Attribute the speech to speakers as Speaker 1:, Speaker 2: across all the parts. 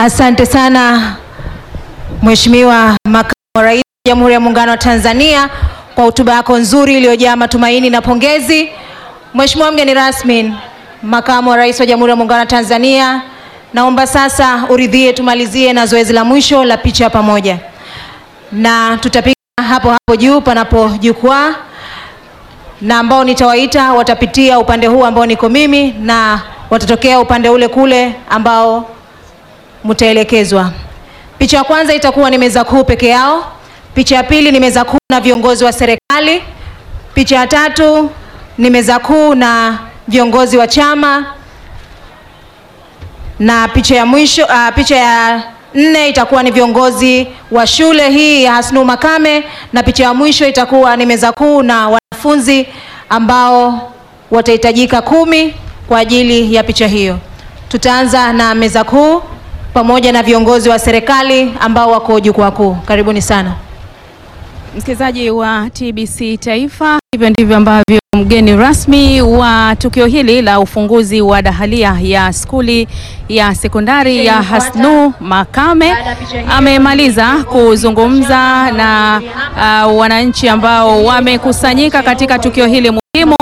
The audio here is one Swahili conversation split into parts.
Speaker 1: Asante sana Mheshimiwa Makamu wa Rais wa Jamhuri ya Muungano wa Tanzania kwa hotuba yako nzuri iliyojaa matumaini na pongezi. Mheshimiwa mgeni rasmi, Makamu wa Rais wa Jamhuri ya Muungano wa Tanzania, naomba sasa uridhie tumalizie na zoezi la mwisho la picha pamoja, na tutapiga hapo hapo juu panapo jukwaa, na ambao nitawaita watapitia upande huu ambao niko mimi na watatokea upande ule kule ambao mtaelekezwa. Picha ya kwanza itakuwa ni meza kuu peke yao. Picha ya pili ni meza kuu na viongozi wa serikali. Picha ya tatu ni meza kuu na viongozi wa chama, na picha ya mwisho uh, picha ya nne itakuwa ni viongozi wa shule hii ya Hasnu Makame, na picha ya mwisho itakuwa ni meza kuu na wanafunzi ambao watahitajika kumi kwa ajili ya picha hiyo. Tutaanza na meza kuu pamoja na viongozi wa serikali ambao wako jukwaa kuu. Karibuni sana.
Speaker 2: Msikilizaji wa TBC Taifa, hivyo ndivyo ambavyo mgeni rasmi wa tukio hili la ufunguzi wa dahalia ya skuli ya sekondari ya Hasnu Makame amemaliza kuzungumza na uh, wananchi ambao wamekusanyika katika tukio hili muhimu.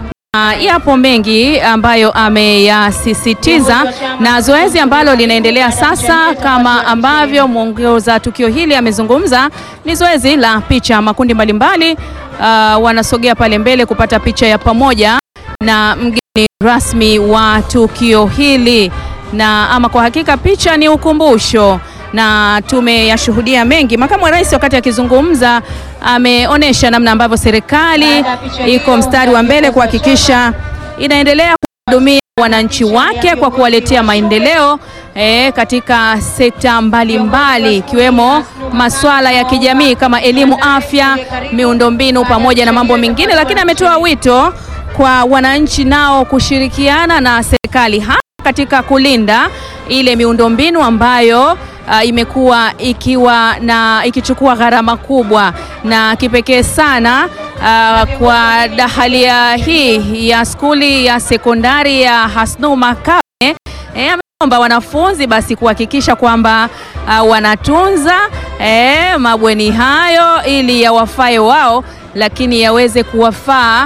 Speaker 2: Uh, yapo mengi ambayo ameyasisitiza na zoezi ambalo linaendelea sasa, kama ambavyo mwongoza tukio hili amezungumza, ni zoezi la picha. Makundi mbalimbali uh, wanasogea pale mbele kupata picha ya pamoja na mgeni rasmi wa tukio hili, na ama kwa hakika picha ni ukumbusho na tumeyashuhudia mengi. Makamu wa Rais wakati akizungumza ameonyesha namna ambavyo serikali iko mstari wa mbele kuhakikisha inaendelea kuhudumia wananchi wake kwa kuwaletea maendeleo e, katika sekta mbalimbali ikiwemo masuala ya kijamii kama elimu, afya, miundombinu pamoja na mambo mengine, lakini ametoa wito kwa wananchi nao kushirikiana na serikali hasa katika kulinda ile miundombinu ambayo Uh, imekuwa ikiwa na ikichukua gharama kubwa na kipekee sana uh, kwa dahalia hii ya skuli ya sekondari ya Hasnu Makame eh, ameomba wanafunzi basi kuhakikisha kwamba uh, wanatunza eh, mabweni hayo ili yawafae wao, lakini yaweze kuwafaa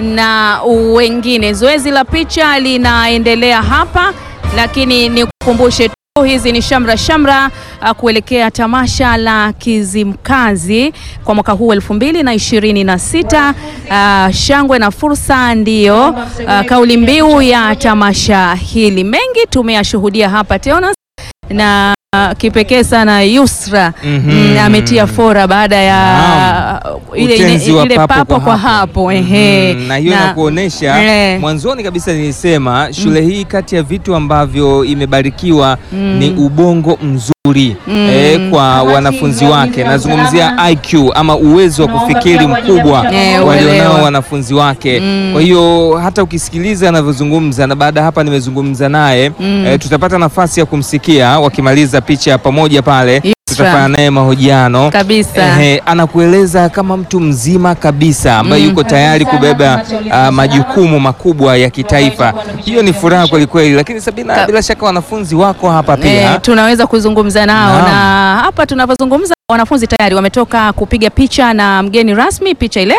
Speaker 2: na wengine. Zoezi la picha linaendelea hapa, lakini nikukumbushe hizi ni shamra shamra uh, kuelekea tamasha la Kizimkazi kwa mwaka huu elfu mbili na ishirini na sita. Uh, shangwe na fursa ndiyo uh, kauli mbiu ya tamasha hili. Mengi tumeyashuhudia hapa Teonas na uh, kipekee sana Yusra
Speaker 3: Mhm.
Speaker 2: mm, ametia fora baada ya
Speaker 3: Naam.
Speaker 2: ile, ile,
Speaker 3: Utenzi wa
Speaker 2: ile papo kwa hapo ehe.
Speaker 3: Mhm. na hiyo inakuonesha
Speaker 2: Eh.
Speaker 3: mwanzoni kabisa nilisema shule hii kati ya vitu ambavyo imebarikiwa ni ubongo mzuri eh, kwa wanafunzi wake. Nazungumzia IQ ama uwezo wa kufikiri mkubwa
Speaker 2: Eh,
Speaker 3: walionao
Speaker 2: uelewa.
Speaker 3: wanafunzi wake. Kwa hiyo hata ukisikiliza anavyozungumza na baada ya hapa nimezungumza naye eh, tutapata nafasi ya kumsikia wakimaliza picha ya pamoja pale, tutafanya naye mahojiano
Speaker 2: Kabisa.
Speaker 3: Ehe, anakueleza kama mtu mzima kabisa ambaye yuko tayari kubeba ah, majukumu makubwa ya kitaifa. Hiyo ni furaha kweli kweli, lakini Sabina,
Speaker 2: Ka-
Speaker 3: bila shaka wanafunzi wako hapa pia.
Speaker 2: Eh, tunaweza kuzungumza nao
Speaker 3: Naam.
Speaker 2: na hapa tunavyozungumza wanafunzi tayari wametoka kupiga picha na mgeni rasmi, picha ile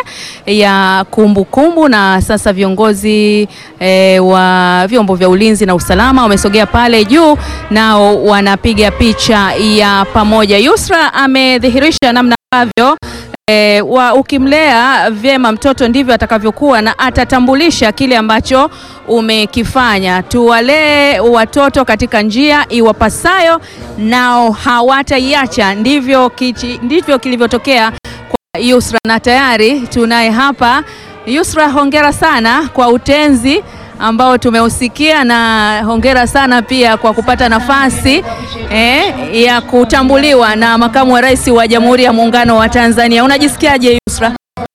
Speaker 2: ya kumbukumbu kumbu, na sasa viongozi eh, wa vyombo vya ulinzi na usalama wamesogea pale juu, nao wanapiga picha ya pamoja. Yusra amedhihirisha namna ambavyo E, wa ukimlea vyema mtoto ndivyo atakavyokuwa na atatambulisha kile ambacho umekifanya. Tuwalee watoto katika njia iwapasayo, nao hawataiacha. Ndivyo, kichi, ndivyo kilivyotokea kwa Yusra, na tayari tunaye hapa Yusra. Hongera sana kwa utenzi ambao tumeusikia na hongera sana pia kwa kupata nafasi eh, ya kutambuliwa na makamu wa rais wa Jamhuri ya Muungano wa Tanzania. Unajisikiaje Yusra?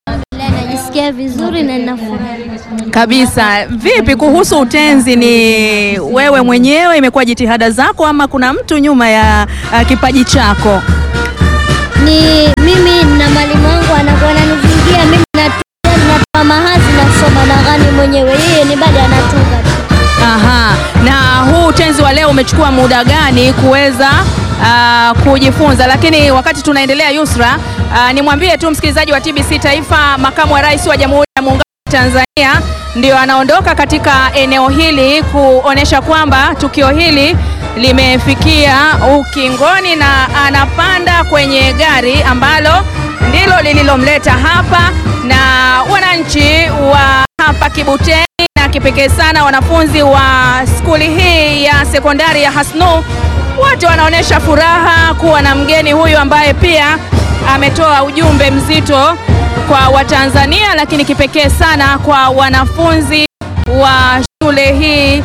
Speaker 4: Najisikia vizuri na nina furaha.
Speaker 2: Kabisa. Vipi kuhusu utenzi? Ni wewe mwenyewe, imekuwa jitihada zako ama kuna mtu nyuma ya uh, kipaji chako?
Speaker 4: Ni mimi na mwalimu wangu anakuwa ananizingia mimi natunga, natoa mahazi nasoma na ghani mwenyewe, yeye ni bado anatunga tu.
Speaker 2: Aha. Na huu utenzi wa wa leo umechukua muda gani kuweza ah, kujifunza. Lakini wakati tunaendelea, Yusra, ah, nimwambie tu msikilizaji wa TBC Taifa, makamu wa rais wa Jamhuri ya Muungano wa Tanzania ndio anaondoka katika eneo hili kuonesha kwamba tukio hili limefikia ukingoni na anapanda kwenye gari ambalo ndilo lililomleta hapa na wananchi wa hapa Kibuteni na kipekee sana wanafunzi wa skuli hii ya sekondari ya Hasnu wote wanaonyesha furaha kuwa na mgeni huyu ambaye pia ametoa ujumbe mzito kwa Watanzania, lakini kipekee sana kwa wanafunzi wa shule hii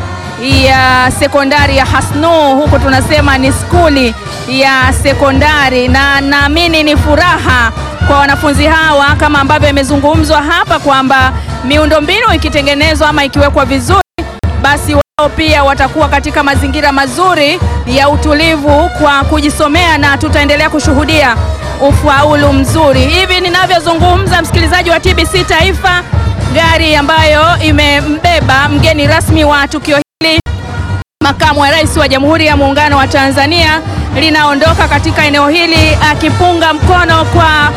Speaker 2: ya sekondari ya Hasnu, huku tunasema ni skuli ya sekondari, na naamini ni furaha kwa wanafunzi hawa kama ambavyo imezungumzwa hapa kwamba miundombinu ikitengenezwa ama ikiwekwa vizuri basi wao pia watakuwa katika mazingira mazuri ya utulivu kwa kujisomea na tutaendelea kushuhudia ufaulu mzuri. Hivi ninavyozungumza, msikilizaji wa TBC Taifa, gari ambayo imembeba mgeni rasmi wa tukio hili Makamu wa Rais wa Jamhuri ya Muungano wa Tanzania linaondoka katika eneo hili akipunga mkono kwa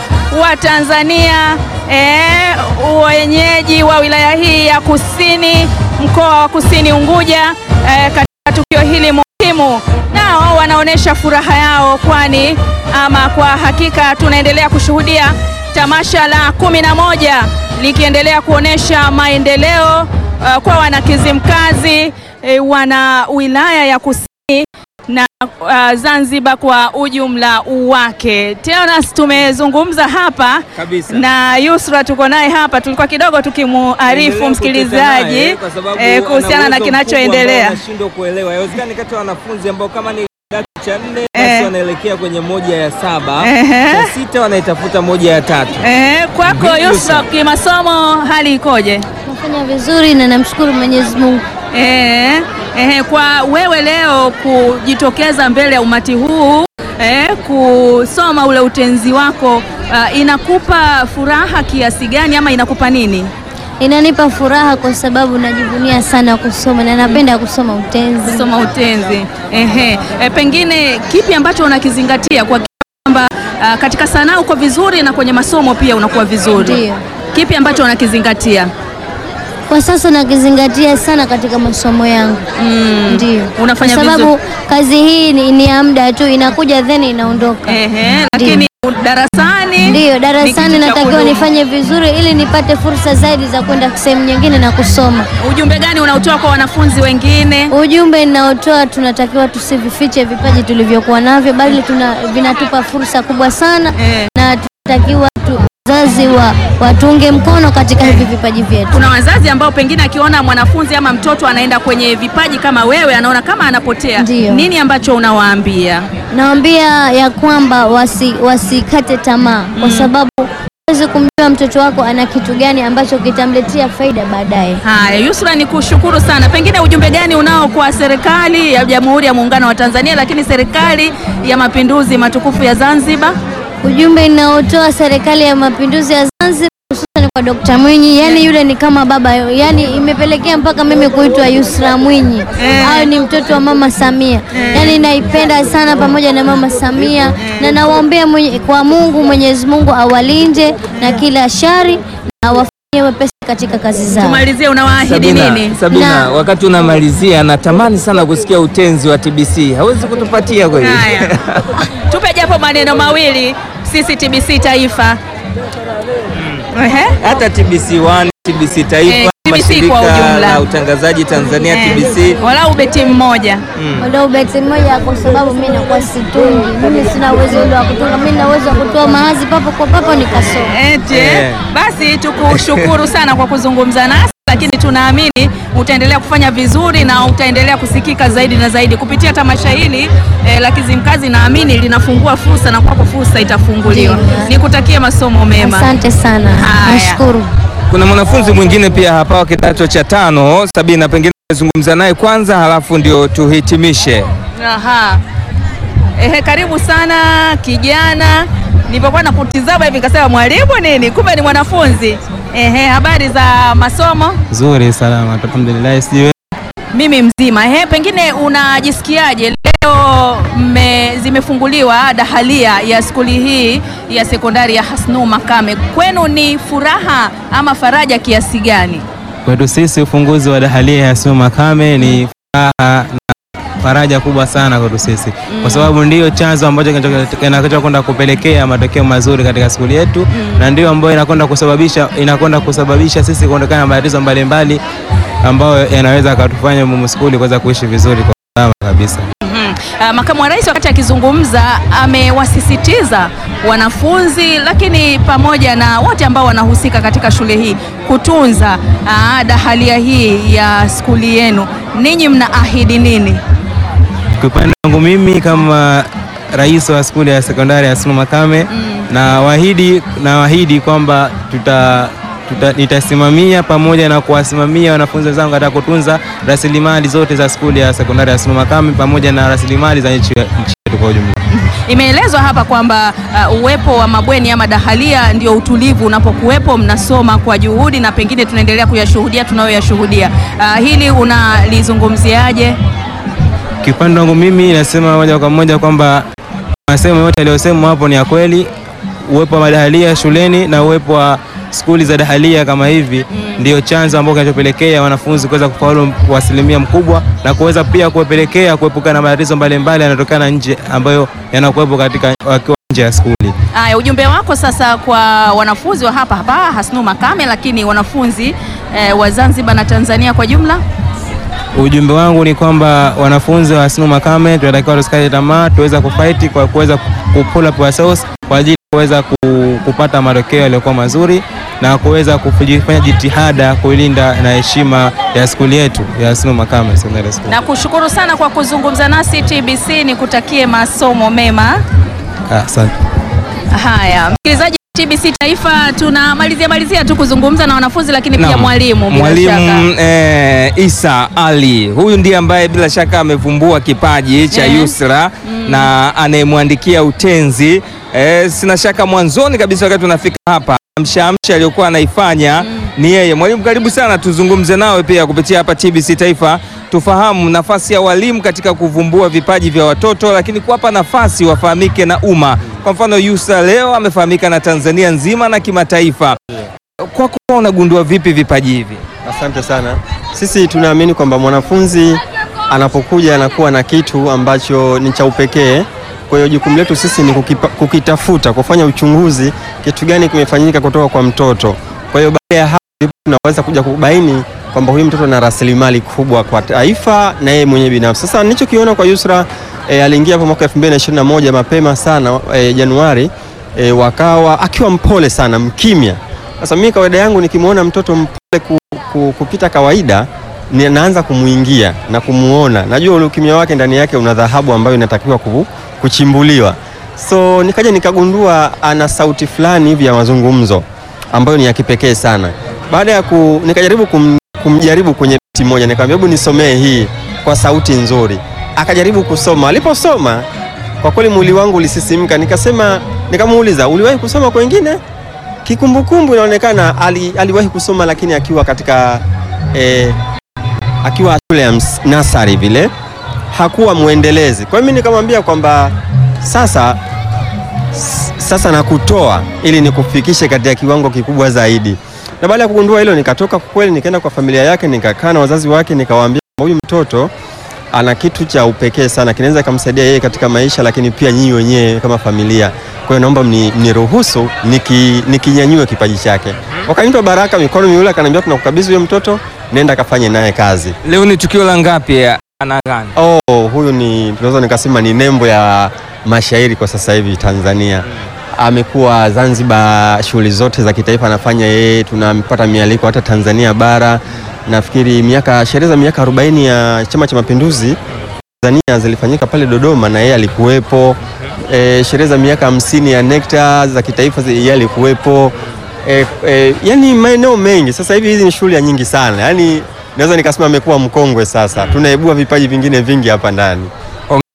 Speaker 2: Watanzania eh, wenyeji wa wilaya hii ya Kusini, mkoa wa Kusini Unguja eh, katika tukio hili muhimu, nao wanaonyesha furaha yao, kwani ama kwa hakika tunaendelea kushuhudia tamasha la kumi na moja likiendelea kuonyesha maendeleo uh, kwa wanakizimkazi eh, wana wilaya ya Kusini na uh, Zanzibar kwa ujumla wake. Teonas, tumezungumza hapa
Speaker 3: Kabisa.
Speaker 2: na Yusra tuko naye hapa, tulikuwa kidogo tukimuarifu
Speaker 3: Endelea
Speaker 2: msikilizaji
Speaker 3: kuteta naye, kwa sababu
Speaker 2: eh,
Speaker 3: ana
Speaker 2: kuhusiana na
Speaker 3: uwezo
Speaker 2: kinachoendelea.
Speaker 3: mkubwa ambao anashindwa kuelewa. Yawezekani kati ya wanafunzi ambao kama ni kidato cha nne
Speaker 2: Eh.
Speaker 3: basi wanaelekea kwenye moja ya saba,
Speaker 2: Ehe.
Speaker 3: cha sita wanaitafuta moja ya tatu.
Speaker 2: Eh, kwako
Speaker 3: Vipi,
Speaker 2: Yusra,
Speaker 3: Yusra?
Speaker 2: kimasomo hali ikoje?
Speaker 4: Nafanya vizuri na namshukuru Mwenyezi Mungu.
Speaker 2: Eh, eh, kwa wewe leo kujitokeza mbele ya umati huu eh, kusoma ule utenzi wako ah, inakupa furaha kiasi gani ama inakupa nini?
Speaker 4: Inanipa furaha kwa sababu najivunia sana kusoma na napenda kusoma utenzi.
Speaker 2: Kusoma utenzi. Ehe. Eh, pengine kipi ambacho unakizingatia kwa kwamba ah, katika sanaa uko vizuri na kwenye masomo pia unakuwa vizuri?
Speaker 4: Ndiyo.
Speaker 2: Kipi ambacho unakizingatia?
Speaker 4: Kwa sasa nakizingatia sana katika masomo yangu.
Speaker 2: Mm.
Speaker 4: Ndio.
Speaker 2: Unafanya
Speaker 4: kwa sababu
Speaker 2: vizuri.
Speaker 4: kazi hii ni, ni ya muda tu, inakuja then inaondoka.
Speaker 2: Ehe, lakini darasani
Speaker 4: Ndiyo,
Speaker 2: ni
Speaker 4: darasani
Speaker 2: kitu cha
Speaker 4: natakiwa
Speaker 2: kudumu.
Speaker 4: nifanye vizuri ili nipate fursa zaidi za kwenda sehemu nyingine na kusoma.
Speaker 2: Ujumbe gani unaotoa kwa wanafunzi wengine?
Speaker 4: Ujumbe ninaotoa, tunatakiwa tusivifiche vipaji tulivyokuwa navyo, bali tuna, vinatupa fursa kubwa sana
Speaker 2: Eh.
Speaker 4: na tunatakiwa tu, wazazi wa, watunge mkono katika hivi vipaji vyetu.
Speaker 2: Kuna wazazi ambao pengine akiona mwanafunzi ama mtoto anaenda kwenye vipaji kama wewe, anaona kama anapotea.
Speaker 4: Ndiyo.
Speaker 2: Nini ambacho unawaambia?
Speaker 4: Naambia ya kwamba wasi, wasikate tamaa kwa sababu huwezi kumjua mtoto wako ana kitu gani ambacho kitamletea faida baadaye.
Speaker 2: Haya, Yusra, ni kushukuru sana. Pengine ujumbe gani unao kwa serikali ya Jamhuri ya Muungano wa Tanzania, lakini serikali ya Mapinduzi matukufu ya Zanzibar?
Speaker 4: Ujumbe ninaotoa serikali ya mapinduzi ya Zanzibar hususan kwa Dr. Mwinyi, yani yule ni kama baba, yani imepelekea mpaka mimi kuitwa Yusra Mwinyi
Speaker 2: Eh.
Speaker 4: au ni mtoto wa mama Samia. Yani naipenda sana pamoja na mama Samia na nawaombea mwenye, kwa Mungu Mwenyezi Mungu awalinde na kila shari na awafanyie wepesi katika kazi zao.
Speaker 2: Tumalizie, unawaahidi
Speaker 3: Sabina,
Speaker 2: nini?
Speaker 3: Sabina,
Speaker 4: Na-
Speaker 3: wakati unamalizia natamani sana kusikia utenzi wa TBC. Hawezi kutupatia kweli?
Speaker 2: Haya, tupe japo maneno mawili sisi TBC Taifa. Ehe.
Speaker 3: Hata TBC1, TBC Taifa,
Speaker 2: Eh, TBC
Speaker 3: mashirika
Speaker 2: kwa ujumla.
Speaker 3: la utangazaji Tanzania
Speaker 2: Eh,
Speaker 3: TBC.
Speaker 2: walau beti mmoja.
Speaker 4: Wadau beti moja kwa sababu mimi nakuwa situngi. Mimi sina uwezo ule wa kutunga, mimi nina uwezo wa kutoa maazi papo kwa papo nikasoma.
Speaker 2: Eti,
Speaker 3: Eh.
Speaker 2: basi tukushukuru sana kwa kuzungumza nasi, lakini tunaamini utaendelea kufanya vizuri na utaendelea kusikika zaidi na zaidi kupitia tamasha hili eh, la Kizimkazi. Naamini linafungua fursa na kwako fursa itafunguliwa.
Speaker 4: Ndiyo.
Speaker 2: Nikutakie masomo mema.
Speaker 4: Asante sana,
Speaker 2: Haya.
Speaker 4: nashukuru.
Speaker 3: Kuna mwanafunzi mwingine pia hapa wa kidato cha tano, Sabina, pengine zungumza naye kwanza, halafu ndio tuhitimishe.
Speaker 2: Aha. Ehe, karibu sana kijana. Nilipokuwa nakutizama hivi nikasema mwalimu nini, kumbe ni mwanafunzi. Ehe, habari za masomo?
Speaker 5: Nzuri, salama, alhamdulillah. Sijui
Speaker 2: mimi mzima. He, pengine unajisikiaje leo mme, zimefunguliwa dahalia ya skuli hii ya sekondari ya Hasnu Makame, kwenu ni furaha ama faraja kiasi gani?
Speaker 5: Kwetu sisi ufunguzi wa dahalia ya Hasnu Makame ni furaha na faraja kubwa sana kwetu sisi kwa sababu ndiyo chanzo ambacho kinachokwenda kwenda kupelekea matokeo mazuri katika skuli yetu na ndio ambayo inakwenda kusababisha inakwenda kusababisha sisi kuondokana na matatizo mbalimbali ambayo yanaweza akatufanya mumu skuli kuweza kuishi vizuri kwa salama kabisa.
Speaker 2: Mhm. Ah, Makamu wa Rais wakati akizungumza amewasisitiza wanafunzi lakini pamoja na wote ambao wanahusika katika shule hii kutunza ah, dahalia hii ya skuli yenu. Ninyi mnaahidi nini?
Speaker 5: Kwa upande wangu mimi kama rais wa skuli ya sekondari ya Hasnu Makame na waahidi na waahidi kwamba tuta, tuta, nitasimamia pamoja na kuwasimamia wanafunzi wenzangu katika kutunza rasilimali zote za skuli ya sekondari ya Hasnu Makame pamoja na rasilimali za nchi nchi yetu kwa ujumla.
Speaker 2: Imeelezwa hapa kwamba uh, uwepo wa mabweni ama dahalia ndio utulivu unapokuwepo, mnasoma kwa juhudi na pengine tunaendelea kuyashuhudia tunayoyashuhudia. Uh, hili unalizungumziaje?
Speaker 5: Kiupande wangu mimi nasema moja kwa moja kwamba masemo yote yaliyosemwa hapo ni ya kweli. Uwepo wa madahalia shuleni na uwepo wa skuli za dahalia kama hivi ndio chanzo ambao kinachopelekea wanafunzi kuweza kufaulu kwa asilimia mkubwa na kuweza pia kuwapelekea kuepuka na matatizo mbalimbali yanayotokana nje ambayo yanakuwepo katika wakiwa nje ya skuli.
Speaker 2: Aya, ujumbe wako sasa kwa wanafunzi wa hapa hapa Hasnu Makame, lakini wanafunzi eh, wa Zanzibar na Tanzania kwa jumla.
Speaker 5: Ujumbe wangu ni kwamba wanafunzi wa Hasnu Makame tunatakiwa tusikate tamaa, tuweza kufight kwa kuweza ku pull up ourselves kwa ajili ya kuweza ku- kupata matokeo yaliyokuwa mazuri na kuweza kufanya jitihada kuilinda na heshima ya skuli yetu ya Hasnu Makame Secondary School.
Speaker 2: Na kushukuru sana kwa kuzungumza nasi TBC, nikutakie masomo mema.
Speaker 5: Ah, Asante.
Speaker 2: Haya, msikilizaji wa TBC Taifa, tunamalizia malizia tu kuzungumza na wanafunzi, lakini pia
Speaker 3: Naam.
Speaker 2: mwalimu bila
Speaker 3: Mwalimu
Speaker 2: shaka.
Speaker 3: eh, Isa Ali huyu ndiye ambaye bila shaka amevumbua kipaji cha
Speaker 2: Eh.
Speaker 3: Yusra na anayemwandikia utenzi eh, sina shaka mwanzoni kabisa wakati tunafika hapa mshamsha aliyokuwa anaifanya ni yeye. Mwalimu, karibu sana, tuzungumze nawe pia kupitia hapa TBC Taifa, tufahamu nafasi ya walimu katika kuvumbua vipaji vya watoto, lakini kuwapa nafasi wafahamike na umma. Kwa mfano Yusra leo amefahamika na Tanzania nzima na kimataifa. Kwako unagundua vipi vipaji hivi?
Speaker 6: Asante sana. Sisi tunaamini kwamba mwanafunzi anapokuja anakuwa na kitu ambacho ni cha upekee. Kwa hiyo jukumu letu sisi ni kukipa, kukitafuta, kufanya uchunguzi, kitu gani kimefanyika kutoka kwa mtoto. Kwa hiyo baada ya hapo ndipo tunaweza kuja kubaini kwamba huyu mtoto ana rasilimali kubwa kwa taifa na yeye mwenyewe binafsi. Sasa nilichokiona kwa Yusra e, aliingia hapo mwaka 2021 mapema sana e, Januari e, wakawa akiwa mpole sana, mkimya. Sasa mimi kawaida yangu nikimwona mtoto mpole ku, ku, kupita kawaida ni- naanza kumuingia na kumuona, najua ule ukimya wake ndani yake una dhahabu ambayo inatakiwa ku, kuchimbuliwa. So nikaja nikagundua ana sauti fulani hivi ya mazungumzo ambayo ni ya kipekee sana. Baada ya ku, nikajaribu kum, kumjaribu kwenye beti moja, nikamwambia hebu nisomee hii kwa sauti nzuri. Akajaribu kusoma, aliposoma kwa kweli mwili wangu ulisisimka, nikasema, nikamuuliza uliwahi kusoma kwengine? Kikumbukumbu inaonekana ali, aliwahi kusoma lakini akiwa katika eh, akiwa shule ya ms- nasari vile hakuwa mwendelezi. Kwa hiyo mimi nikamwambia kwamba sasa s- sasa nakutoa ili nikufikishe katika kiwango kikubwa zaidi. Na baada ya kugundua hilo, nikatoka kwa kweli, nikaenda kwa familia yake, nikakaa na wazazi wake, nikawaambia kwamba huyu mtoto ana kitu cha upekee sana, kinaweza kumsaidia yeye katika maisha, lakini pia nyinyi wenyewe kama familia. Kwa hiyo naomba mni- mniruhusu niki, nikinyanyue kipaji chake. Wakanipa baraka mikono miwili, akaniambia tunakukabidhi huyo mtoto, nenda kafanye naye kazi.
Speaker 3: Leo ni tukio la ngapi ya ana gani?
Speaker 6: Oh, huyu ni tunaweza nikasema ni nembo ya mashairi kwa sasa hivi Tanzania. Amekuwa Zanzibar, shughuli zote za kitaifa anafanya yeye, tunampata mialiko hata Tanzania bara. Nafikiri miaka sherehe za miaka 40 ya Chama cha Mapinduzi Tanzania zilifanyika pale Dodoma na yeye alikuwepo. E, sherehe za miaka hamsini ya NECTA za kitaifa zi- yeye alikuwepo. E, e, yani maeneo mengi. Sasa hivi hizi ni shughuli ya nyingi sana, yani naweza nikasema amekuwa mkongwe sasa. Tunaibua vipaji vingine vingi hapa ndani.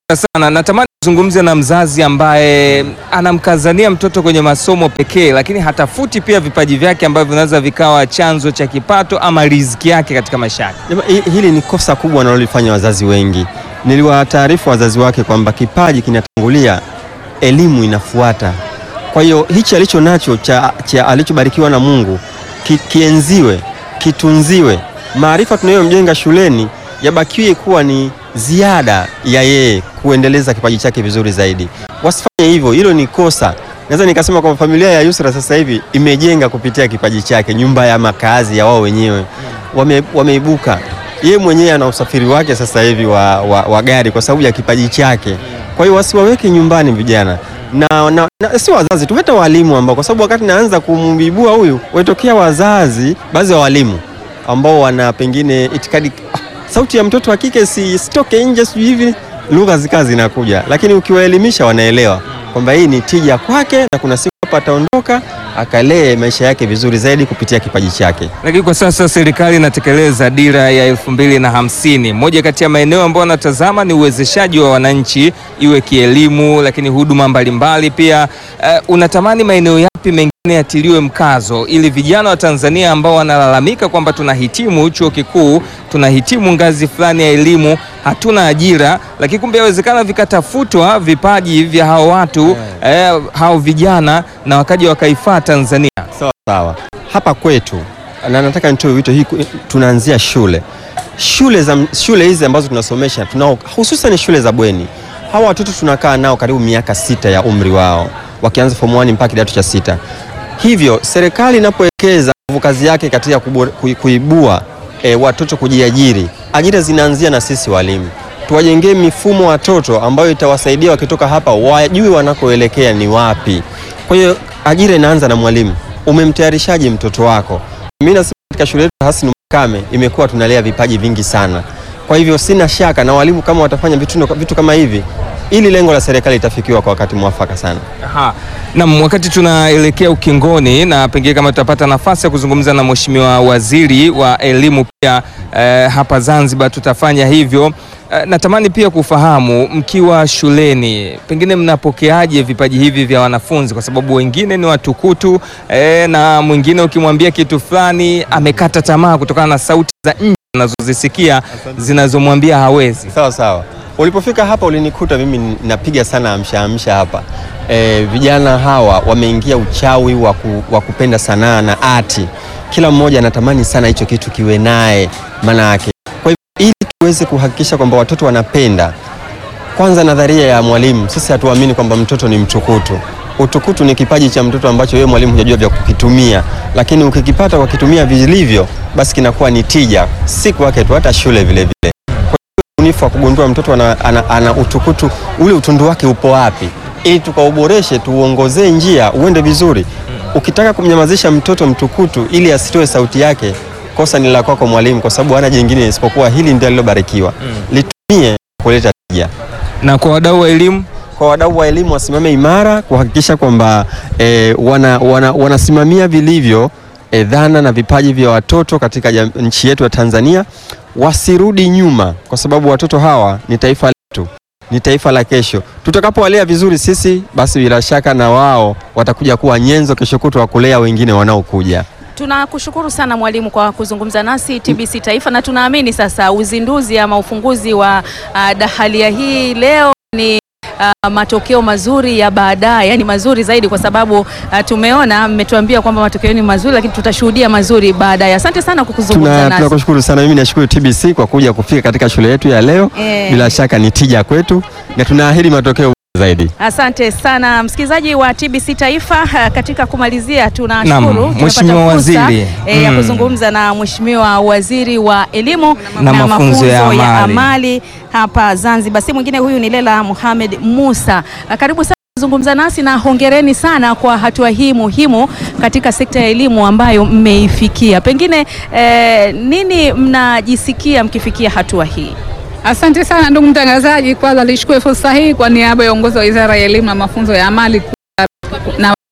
Speaker 3: sana. Natamani kuzungumza na mzazi ambaye anamkazania mtoto kwenye masomo pekee, lakini hatafuti pia vipaji vyake ambavyo vinaweza vikawa chanzo cha kipato ama riziki yake katika maisha yake.
Speaker 6: Jama- hi- Hili ni kosa kubwa wanalolifanya wazazi wengi. Niliwataarifu wazazi wake kwamba kipaji kinatangulia, elimu inafuata. Kwa hiyo hichi alicho nacho cha, cha alichobarikiwa na Mungu ki, kienziwe, kitunziwe. Maarifa tunayomjenga shuleni yabakiwe kuwa ni ziada ya yeye kuendeleza kipaji chake vizuri zaidi. Wasifanye hivyo, hilo ni kosa. Naweza nikasema kwamba familia ya Yusra sasa hivi imejenga kupitia kipaji chake, nyumba ya makazi ya wao wenyewe wame, wameibuka. Yeye mwenyewe ana usafiri wake sasa hivi wa, wa, wa gari kwa sababu ya kipaji chake. Kwa hiyo wasiwaweke nyumbani vijana na, na, na si wazazi tu, hata walimu ambao, kwa sababu wakati naanza kumibua huyu, waitokea wazazi, baadhi ya walimu ambao wana pengine itikadi ah, sauti ya mtoto wa kike si sitoke nje, sijui hivi, lugha zikawa zinakuja, lakini ukiwaelimisha wanaelewa kwamba hii ni tija kwake na kuna siku hapa ataondoka akalee maisha yake vizuri zaidi kupitia kipaji chake.
Speaker 3: Lakini kwa sasa serikali inatekeleza dira ya elfu mbili na hamsini. Moja kati ya maeneo ambayo wanatazama ni uwezeshaji wa wananchi, iwe kielimu, lakini huduma mbalimbali pia. Eh, unatamani maeneo yapi mengine yatiliwe mkazo ili vijana wa Tanzania ambao wanalalamika kwamba tunahitimu chuo kikuu, tunahitimu ngazi fulani ya elimu, hatuna ajira, lakini kumbe yawezekana vikatafutwa vipaji vya hao watu eh, hao vijana na wakaja wakaifaa Tanzania.
Speaker 6: Sawa sawa. Hapa kwetu na nataka nitoe wito hii, tunaanzia shule shule za shule hizi ambazo tunasomesha tunao, hususan shule za bweni. Hawa watoto tunakaa nao karibu miaka sita ya umri wao, wakianza form 1 mpaka kidato cha sita. Hivyo serikali inapowekeza nguvu kazi yake katika kubore- kui- kuibua e, watoto kujiajiri, ajira zinaanzia na sisi walimu. Tuwajengee mifumo watoto ambayo itawasaidia wakitoka hapa wajue wanakoelekea ni wapi. Kwa hiyo ajira inaanza na mwalimu. Umemtayarishaje mtoto wako? Mimi nasema katika shule yetu Hassan Makame imekuwa tunalea vipaji vingi sana. Kwa hivyo sina shaka na walimu kama watafanya vitu, vitu kama hivi, ili lengo la serikali itafikiwa kwa wakati mwafaka sana.
Speaker 3: Aha. Naam, wakati tunaelekea ukingoni na pengine kama tutapata nafasi ya kuzungumza na Mheshimiwa Waziri wa Elimu pia eh, hapa Zanzibar tutafanya hivyo. Eh, natamani pia kufahamu mkiwa shuleni pengine mnapokeaje vipaji hivi vya wanafunzi, kwa sababu wengine ni watukutu eh, na mwingine ukimwambia kitu fulani amekata tamaa kutokana na sauti za nje anazozisikia zinazomwambia hawezi.
Speaker 6: Sawa sawa. Ulipofika hapa ulinikuta mimi napiga sana amsha amsha hapa. E, vijana hawa wameingia uchawi wa ku- wa kupenda sanaa na ati. Kila mmoja anatamani sana hicho kitu kiwe naye maana yake. Kwa hivyo ili tuweze kuhakikisha kwamba watoto wanapenda, kwanza nadharia ya mwalimu, sisi hatuamini kwamba mtoto ni mtukutu. Utukutu ni kipaji cha mtoto ambacho wewe mwalimu hujajua vya kukitumia, lakini ukikipata kwa kitumia vilivyo, basi kinakuwa ni tija, si kwake tu, hata shule vile vile ubunifu wa kugundua mtoto ana, ana, ana utukutu ule utundu wake upo wapi, ili tukauboreshe, tuuongozee njia uende vizuri. Ukitaka kumnyamazisha mtoto mtukutu ili asitoe sauti yake, kosa ni la kwako mwalimu, kwa sababu hana jingine isipokuwa hili ndio alilobarikiwa. Litumie kuleta tija.
Speaker 3: Na kwa wadau wa elimu
Speaker 6: Kwa wadau wa elimu wasimame imara kuhakikisha kwamba eh, wana, wana, wanasimamia vilivyo eh, dhana na vipaji vya watoto katika jam- nchi yetu ya Tanzania, wasirudi nyuma, kwa sababu watoto hawa ni taifa letu, ni taifa la kesho. Tutakapowalea vizuri sisi, basi bila shaka na wao watakuja kuwa nyenzo kesho kutwa wa kulea wengine wanaokuja.
Speaker 2: Tunakushukuru sana mwalimu kwa kuzungumza nasi TBC Taifa, na tunaamini sasa uzinduzi ama ufunguzi wa uh, dahalia hii leo ni uh, matokeo mazuri ya baadaye, yani mazuri zaidi, kwa sababu uh, tumeona mmetuambia kwamba matokeo ni mazuri, lakini tutashuhudia mazuri baadaye. Asante sana kwa kuzungumza
Speaker 6: Tuna-
Speaker 2: nasi.
Speaker 6: Tunakushukuru sana. Mimi nashukuru TBC kwa kuja kufika katika shule yetu ya leo.
Speaker 2: Eh.
Speaker 6: Bila shaka ni tija kwetu na tunaahidi matokeo zaidi.
Speaker 2: Asante sana msikilizaji wa TBC Taifa. uh, Katika kumalizia,
Speaker 3: Naam,
Speaker 2: tunashukuru tumepata
Speaker 3: Mheshimiwa
Speaker 2: fursa,
Speaker 3: Waziri.
Speaker 2: eh, ya
Speaker 3: Mm.
Speaker 2: kuzungumza na Mheshimiwa Waziri wa Elimu
Speaker 3: Na mafunzo ya amali.
Speaker 2: amali hapa Zanzibar. Si mwingine huyu ni Lela Mohamed Musa. Uh, Karibu sana kuzungumza nasi na hongereni sana kwa hatua hii muhimu katika sekta ya elimu ambayo mmeifikia. Pengine eh, nini mnajisikia mkifikia hatua hii?
Speaker 7: Asante sana ndugu mtangazaji, kwanza nichukue fursa hii kwa niaba ya uongozi wa Wizara ya Elimu na Mafunzo ya Amali ku- na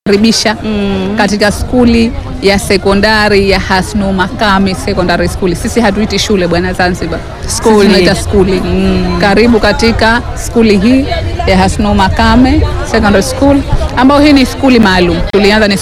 Speaker 7: karibisha katika skuli ya sekondari ya Hasnu Makame Secondary School. Sisi hatuiti shule bwana Zanzibar,
Speaker 2: Skuli.
Speaker 7: Sisi tunaita skuli. Karibu katika skuli hii ya Hasnu Makame Secondary School, ambayo hii ni skuli maalum. Tulianza ni